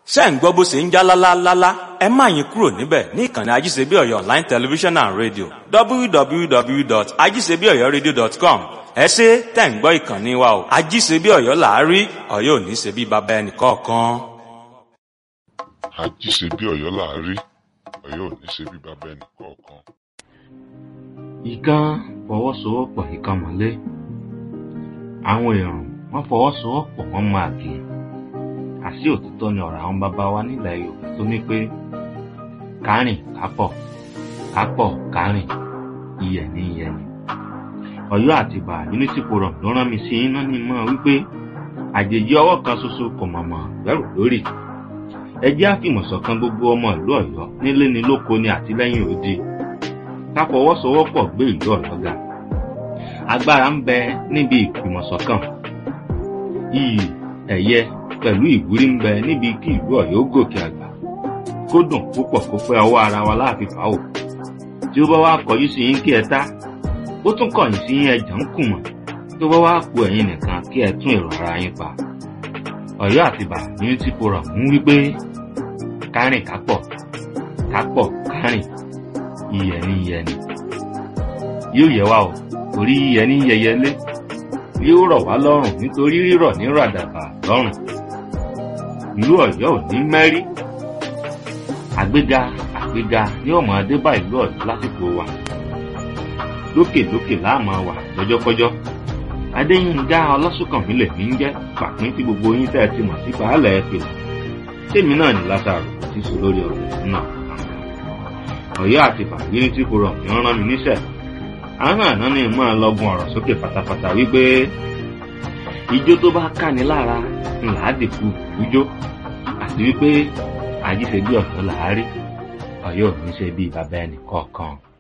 ṣé ń gbọ́ bó ṣe ń já lálálálá ẹ má yín kúrò níbẹ̀ ní ìkànnì ajíṣebíọ̀yọ̀ online television and radio www.ajíṣebíọ̀yọ̀radio.com ẹ ṣe tẹ̀ ń gbọ́ ìkànnì wa o ajíṣebíọ̀yọ̀ làárí ọ̀yọ́ ò ní ṣe bí baba ẹnì kọ̀ọ̀kan. àjíṣe bí ọ̀yọ́ là á rí ọ̀yọ́ ò ní ṣe bí bàbá ẹnì kọ̀ọ̀kan. ìkan fọwọ́sowọ́pọ̀ ìkan mọ́lé àwọn èrò wọn fọwọ́sowọ́pọ̀ wọn máa gé àṣì òtítọ́ ni ọ̀rọ̀ àwọn bàbá wa nílẹ̀ yorùbá tó ní pé kárìn kápọ̀ kápọ̀ kárìn iyẹ̀ ní iyẹ̀ ni ọ̀yọ́ àtìbà unity forum ló rán mi sí iná ní mọ́ wípé àjèjì ọwọ́ kan ṣoṣo kò mọ̀mọ́ gbẹ́rù lórí ẹ jẹ́ àfìmọ̀ṣọ̀kan gbogbo ọmọ ìlú ọ̀yọ́ nílé ni lóko ni àtìlẹ́yìn òdi ká fọwọ́sowọ́pọ̀ gbé ìlú ọ̀yọ́ ga agbára ń bẹ níbi ìfìmọ̀ṣọ̀kan iyì ẹ̀yẹ pẹ̀lú ìwúrí ń bẹ níbi kí ìlú ọ̀yọ́ gòkè àgbà kó dùn púpọ̀ kó pẹ́ ọwọ́ ara wa láàfin fàáwò tí ó bá wá kọjú sí yín kí ẹ tá ó tún kọ̀yìn sí yín ẹ̀jọ̀ ń kùmọ̀ tó bá wá ku ẹ̀yin nìkan kí ẹ tún èrò ara yín pa ọ̀yọ́ àtìbà unity forum ń wí pé kárìn kápọ̀ kápọ̀ kárìn iyẹ̀ ní iyẹ̀ ni yóò yẹ wá o torí iyẹ̀ ní yẹyẹlé yóò rọ̀ wá lọ́rùn nítorí rírọ̀ ní ràdàbà lọ́rùn ìlú ọ̀yọ́ ò ní mẹ́rí àgbéga àgbéga ní ọmọ adébá ìlú ọ̀yọ́ lásìkò wa lókèlókè láàmú wà lọ́jọ́kọ́jọ́ adéyínká ọlọ́sùnkànmí lèmi ń jẹ́ pàpín tí gbogbo yín tẹ́ ẹ ti mọ̀ sí pàálẹ̀ ẹ pèlè tèmi náà ní lásàrò tí sọ lórí ọ̀rọ̀ náà ọ̀yọ́ àti bàbíní tí kò rọ̀ mí rán mi níṣẹ́ àwọn àná ni mọ́ ẹ lọ́gun ọ̀rọ̀ sókè pátápátá wípé ijó tó bá káni lára ńlá dìkú ìjó àti wípé àjíṣe bí ọ̀yọ́ làárí ọ̀yọ́ ò ní ṣe bí bàbá ẹnì kọ̀ọ̀kan.